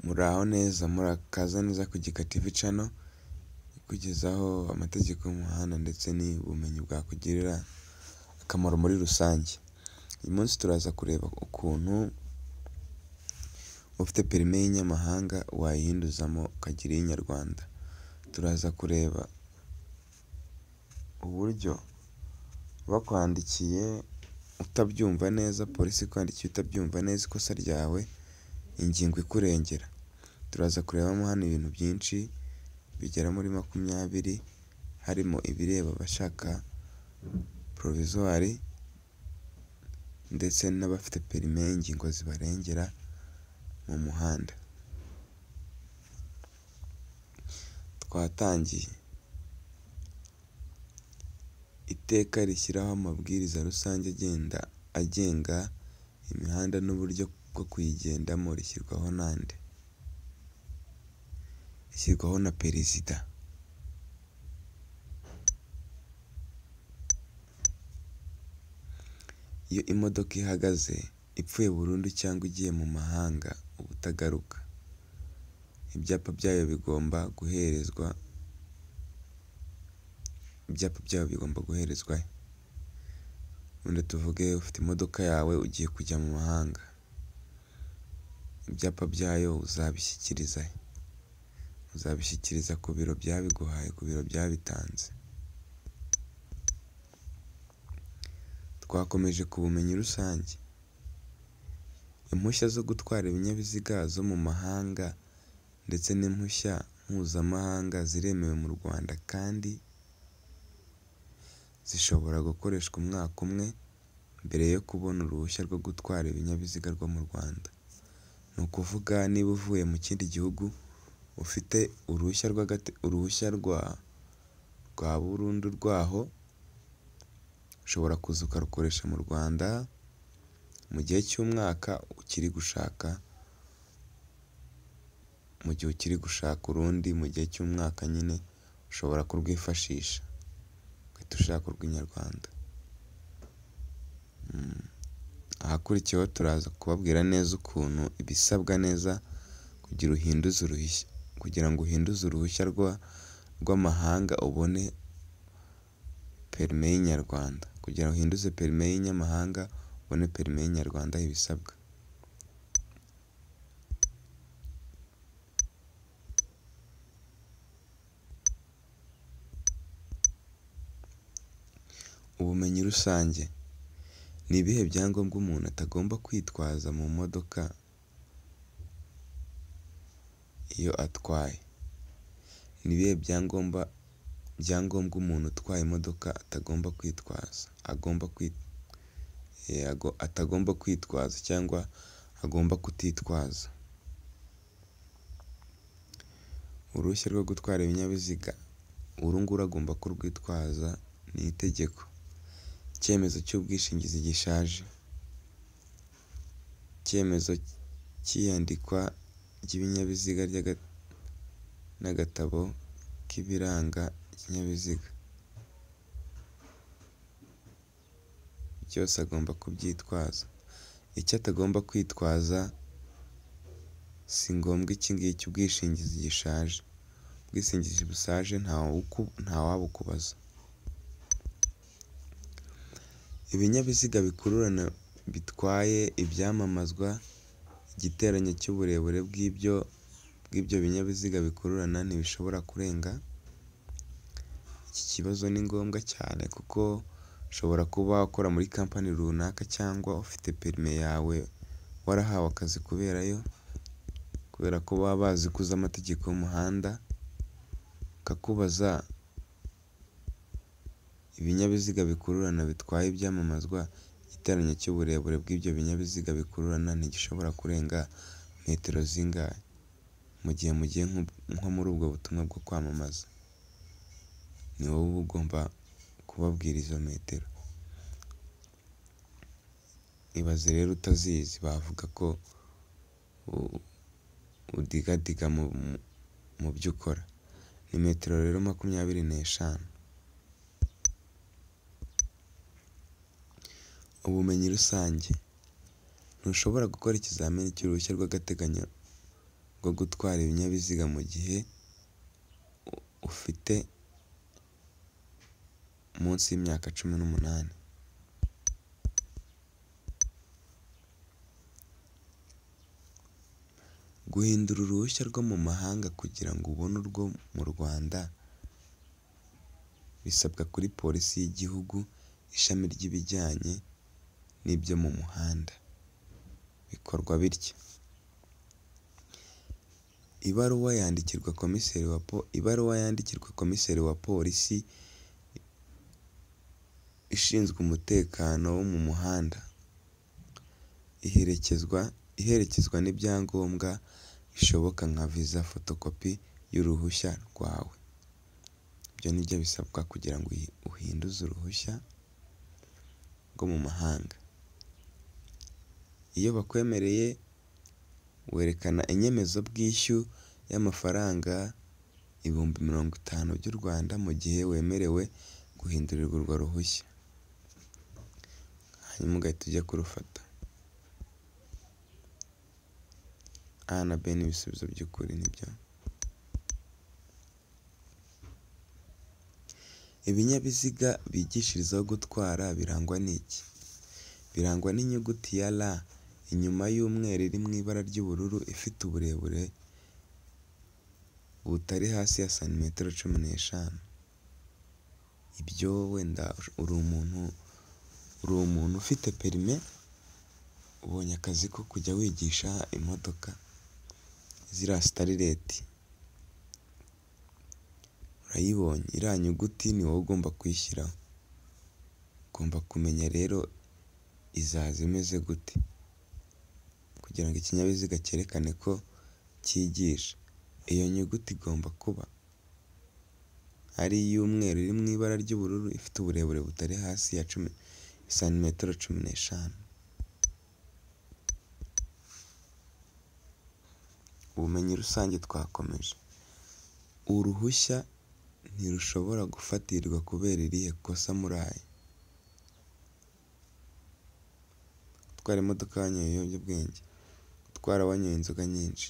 Muraho neza, murakaza neza ku Gika TV Channel, ikugezaho amategeko y'umuhanda ndetse n'ubumenyi bwakugirira akamaro muri rusange. Uyu munsi turaza kureba ukuntu ufite perime y'inyamahanga wayihinduzamo ukagira iy'inyarwanda. Turaza kureba uburyo bakwandikiye utabyumva neza, polisi ikwandikiye utabyumva neza ikosa ryawe, ingingo ikurengera. Turaza kurebamo hano ibintu byinshi bigera muri makumyabiri, harimo ibireba abashaka porovizwari ndetse n'abafite perime y'ingingo zibarengera mu muhanda. Twatangiye iteka rishyiraho amabwiriza rusange agenga imihanda n'uburyo bwo kuyigendamo rishyirwaho na nde? Rishyirwaho na Perezida. Iyo imodoka ihagaze ipfuye burundu cyangwa igiye mu mahanga uba utagaruka, ibyapa byayo bigomba guherezwa ibyapa byayo bigomba guherezwa he? Wenda tuvuge ufite imodoka yawe ugiye kujya mu mahanga, ibyapa byayo uzabishyikiriza he? Uzabishyikiriza ku biro byabiguhaye, ku biro byabitanze. Twakomeje ku bumenyi rusange. Impushya zo gutwara ibinyabiziga zo mu mahanga ndetse n'impushya mpuzamahanga ziremewe mu Rwanda kandi zishobora gukoreshwa umwaka umwe mbere yo kubona uruhushya rwo gutwara ibinyabiziga rwo mu Rwanda. Ni ukuvuga niba uvuye mu kindi gihugu ufite uruhushya rwa burundu rwaho, ushobora kuza ukarukoresha mu Rwanda mu gihe cy'umwaka ukiri gushaka, mu gihe ukiri gushaka urundi mu gihe cy'umwaka nyine ushobora kurwifashisha ugahita ushaka urw'inyarwanda. Ahakurikiyeho turaza kubabwira neza ukuntu ibisabwa neza kugira uhinduze uruhushya, kugira ngo uhinduze uruhushya rw'amahanga ubone perime y'inyarwanda, kugira ngo uhinduze perime y'inyamahanga ubone perime y'inyarwanda ibisabwa. Ubumenyi rusange. Ni ibihe byangombwa umuntu atagomba kwitwaza mu modoka iyo atwaye? Ni ibihe byangombwa umuntu utwaye imodoka atagomba kwitwaza? Atagomba kwitwaza cyangwa agomba kutitwaza? Uruhushya rwo gutwara ibinyabiziga, uru nguru agomba kurwitwaza ni itegeko. Icyemezo cy'ubwishingizi gishaje, icyemezo cy'iyandikwa ry'ibinyabiziga n'agatabo k'ibiranga ikinyabiziga, byose agomba kubyitwaza. Icyo atagomba kwitwaza si ngombwa iki ngiki ubwishingizi gishaje, ubwishingizi bushaje ntawabukubaza. Ibinyabiziga bikururana bitwaye ibyamamazwa, igiteranyo cy'uburebure bw'ibyo binyabiziga bikururana ntibishobora kurenga. Iki kibazo ni ngombwa cyane kuko ushobora kuba ukora muri kampani runaka cyangwa ufite perime yawe warahawe akazi kuberayo, kubera ko baba bazi ko uzi amategeko y'umuhanda, bakakubaza ibinyabiziga bikururana bitwaye ibyamamazwa, igiteranyo cy'uburebure bw'ibyo binyabiziga bikururana ntigishobora kurenga metero zingahe? Mu gihe mugiye nko muri ubwo butumwa bwo kwamamaza, ni wowe uba ugomba kubabwira izo metero. Ibaze rero utazizi, bavuga ko udigadiga mu byo ukora. Ni metero rero makumyabiri n'eshanu. Ubumenyi rusange. Ntushobora gukora ikizamini cy'uruhushya rw'agateganyo rwo gutwara ibinyabiziga mu gihe ufite munsi y'imyaka cumi n'umunani. Guhindura uruhushya rwo mu mahanga kugira ngo ubone urwo mu Rwanda, bisabwa kuri polisi y'igihugu ishami ry'ibijyanye n'ibyo mu muhanda. Bikorwa bitya: ibaruwa yandikirwa komiseri wa po ibaruwa yandikirwa komiseri wa polisi ishinzwe umutekano wo mu muhanda, iherekezwa iherekezwa n'ibyangombwa bishoboka nka viza, fotokopi y'uruhushya rwawe. Ibyo ni byo bisabwa kugira ngo uhinduze uruhushya rwo mu mahanga. Iyo bakwemereye, werekana inyemezabwishyu y'amafaranga ibihumbi mirongo itanu by'u Rwanda mu gihe wemerewe guhindurirwa urwo ruhushya, hanyuma ugahita ujya kurufata. A na B ni ibisubizo by'ukuri nibyo. Ibinyabiziga bigishirizaho gutwara birangwa n'iki? Birangwa n'inyuguti ya R inyuma y'umweru iri mu ibara ry'ubururu ifite uburebure butari hasi ya santimetero cumi n'eshanu. Ibyo wenda uri umuntu uri umuntu ufite perime, ubonye akazi ko kujya wigisha imodoka ziriya sitarireti, urayibonye iriya nyuguti ni wowe ugomba kuyishyiraho. Ugomba kumenya rero izaza imeze gute kugira ngo ikinyabiziga cyerekane ko cyigisha. Iyo nyuguti igomba kuba ari iy'umweru iri mu ibara ry'ubururu ifite uburebure butari hasi ya cumi santimetero cumi n'eshanu. Ubumenyi rusange twakomeje. Uruhushya ntirushobora gufatirwa kubera irihe kosa muri aya: gutwara imodoka wanyoye ibiyobyabwenge, gutwara wanyoye inzoga nyinshi,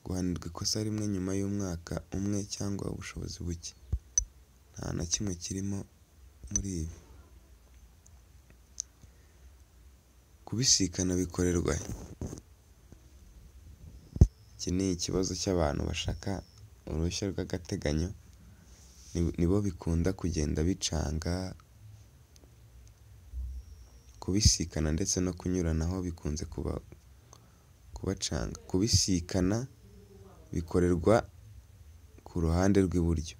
guhanirwa ikosa rimwe nyuma y'umwaka umwe cyangwa ubushobozi buke. Nta na kimwe kirimo muri ibi. Kubisikana bikorerwa he? Iki ni ikibazo cy'abantu bashaka uruhushya rw'agateganyo, nibo bikunda kugenda bicanga, kubisikana ndetse no kunyuranaho bikunze kubacanga. Kubisikana bikorerwa ku ruhande rw'iburyo,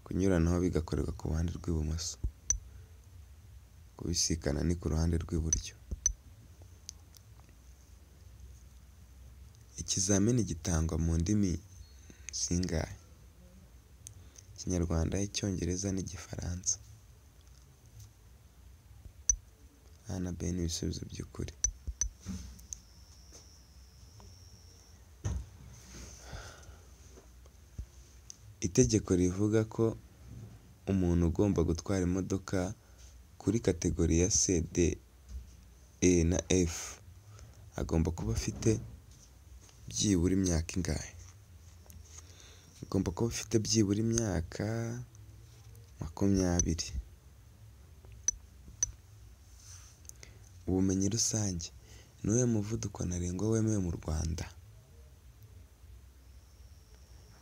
kunyuranaho bigakorerwa ku ruhande rw'ibumoso. Kubisikana ni ku ruhande rw'iburyo. Ikizamini gitangwa mu ndimi zingahe? Ikinyarwanda, Icyongereza n'Igifaransa. A na B ni ibisubizo by'ukuri. Itegeko rivuga ko umuntu ugomba gutwara imodoka kuri kategori ya C, D, E na F agomba kuba afite byibura imyaka ingahe? Agomba kuba afite byibura imyaka makumyabiri. Ubumenyi rusange: Ni uwuhe muvuduko ntarengwa wemewe mu Rwanda?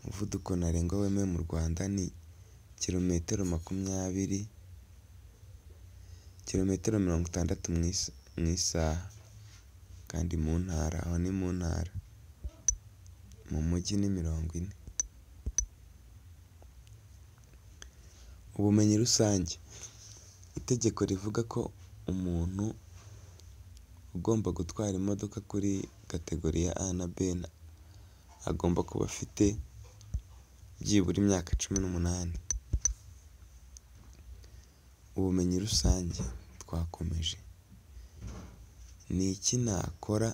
Umuvuduko ntarengwa wemewe mu Rwanda ni kilometero makumyabiri, kilometero mirongo itandatu mu isaha kandi mu ntara, aho ni mu ntara. Mu mujyi ni mirongo ine. Ubumenyi rusange: Itegeko rivuga ko umuntu ugomba gutwara imodoka kuri kategori ya A na B agomba kuba afite byibura imyaka cumi n'umunani. Ubumenyi rusange twakomeje. Ni iki nakora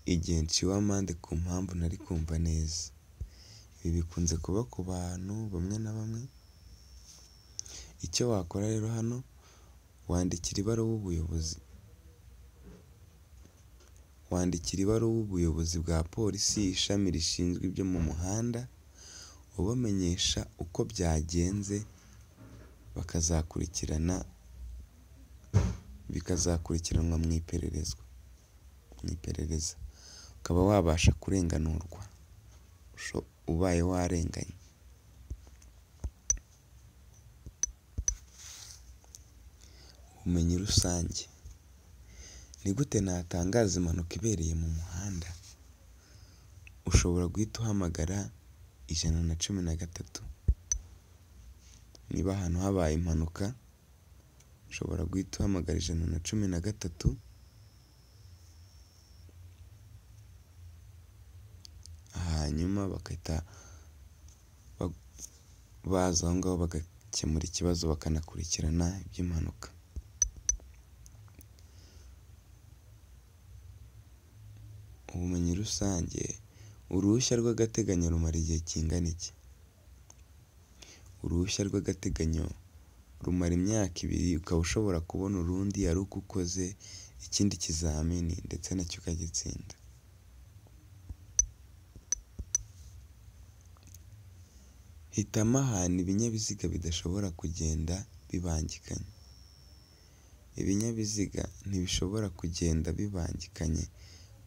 igihe nciwe amande ku mpamvu ntari kumva neza? Ibi bikunze kuba ku bantu bamwe na bamwe. Icyo wakora rero hano, wandikira ibaruwa ubuyobozi wandikira ibaruwa ubuyobozi bwa polisi ishami rishinzwe ibyo mu muhanda, ubamenyesha uko byagenze, bakazakurikirana, bikazakurikiranwa mu ipererezwa, mu iperereza, ukaba wabasha kurenganurwa ubaye warenganye. Ubumenyi rusange, ni gute natangaza impanuka ibereye mu muhanda? Ushobora guhita uhamagara ijana na cumi na gatatu, niba ahantu habaye impanuka ushobora guhita uhamagara ijana na cumi na gatatu, hanyuma bagahita baza aho ngaho bagakemura ikibazo bakanakurikirana iby'impanuka. Ubumenyi rusange, uruhushya rw'agateganyo rumara igihe kingana iki? Uruhushya rw'agateganyo rumara imyaka ibiri ukaba ushobora kubona urundi ari uko ukoze ikindi kizamini ndetse nacyo ukagitsinda. Hitamo ahantu ibinyabiziga bidashobora kugenda bibangikanye. Ibinyabiziga ntibishobora kugenda bibangikanye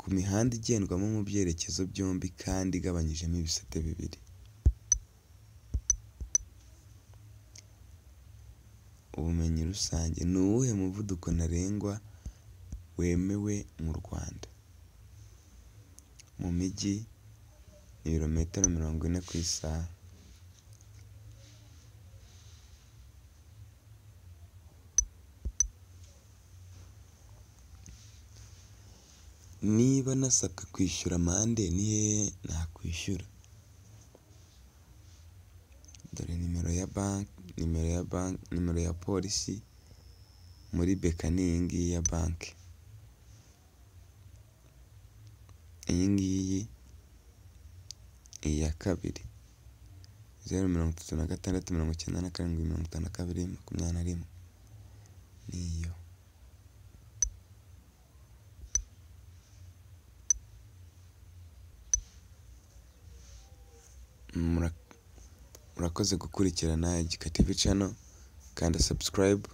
ku mihanda igendwamo mu byerekezo byombi kandi igabanyijemo ibisate bibiri. Ubumenyi rusange, ni uwuhe muvuduko ntarengwa wemewe mu Rwanda? Mu mijyi ni ibirometero mirongo ine ku isaha. Niba nasabwe kwishyura amande ni hehe nakwishyura? Dore nimero ya banki, nimero ya banki, nimero ya polisi muri beka ni iyi ngiyi ya banki. Iyi ngiyi, iya kabiri, zeru mirongo itatu na gatandatu, mirongo icyenda na karindwi, mirongo itanu na kabiri, makumyabiri na rimwe, niyo. Murakoze gukurikirana Igika TV Channel, kanda subscribe,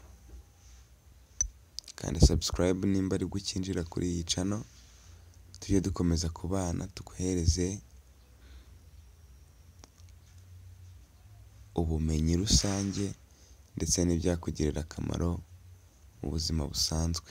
kanda subscribe nimba ari bwo ukinjira kuri iyi channel, tujye dukomeza kubana tuguhereze ubumenyi rusange ndetse n'ibyakugirira akamaro mu buzima busanzwe.